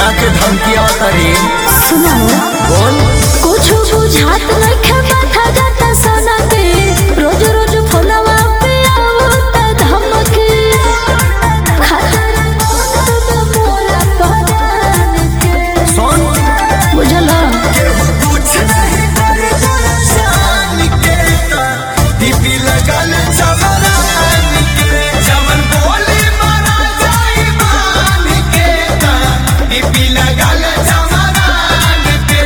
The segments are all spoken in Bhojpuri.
के धमकिया तरी सुनो बोल कुछ बुझात नइखे माथा जाता सोना पे रोज रोज फोनवा पे आवता धमकी खतर मौत मोरा पहचान के सुन बुझला कुछ नहीं करे तोरा शान के दीपी लगल चवरान के जवन बोली मारा जाई मान के दीपी लगल चवरान के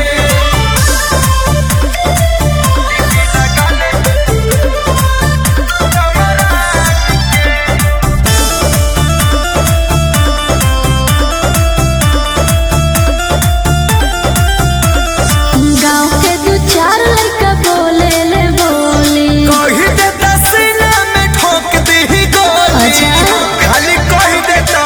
गांव के दू चार लड़का बोले ले बोली कही देता सीना में ठोक दी गोली अच्छा। खाली कही देता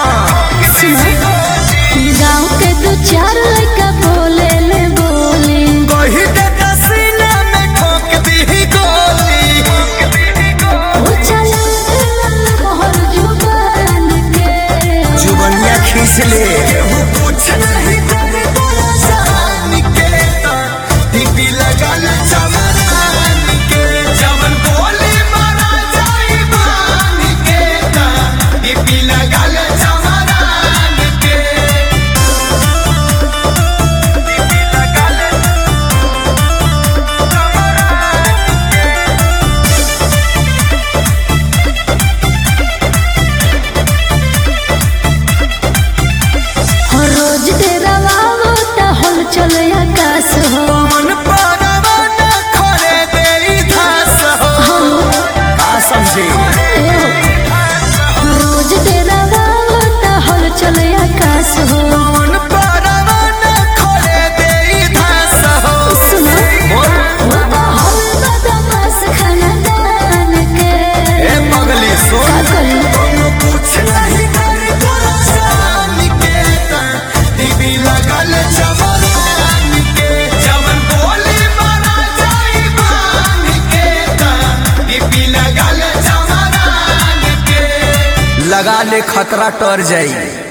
गांव के दू चार लड़का बोले ले बोली कही देता सीना में ठोक दी गोली वो चला मोहर जुबान के जुबनिया खींच ले कुछ नहीं करे तोरा शान के दीपी लगल चमरान के जवन बोली मारा जाई मान के दीपी लगल चमरान के दीपी लगल हर रोज तेरा वावो ता हल चले आकाश हो मन परवा न खरे देई धास हो आ समझे ए हो। रोज तेरा वावो ता हल चले आकाश हो मन परवा न खरे देई धास हो सुनो बोल वो तो हल बदमाश खानदान के ए पगली का सुन करी कुछ नहीं करे तोरा शान के दीदी लगल चमरान के जवन बोली मारा जाई मान के दीदी लगल चमरान के लगा ले खतरा टर जाई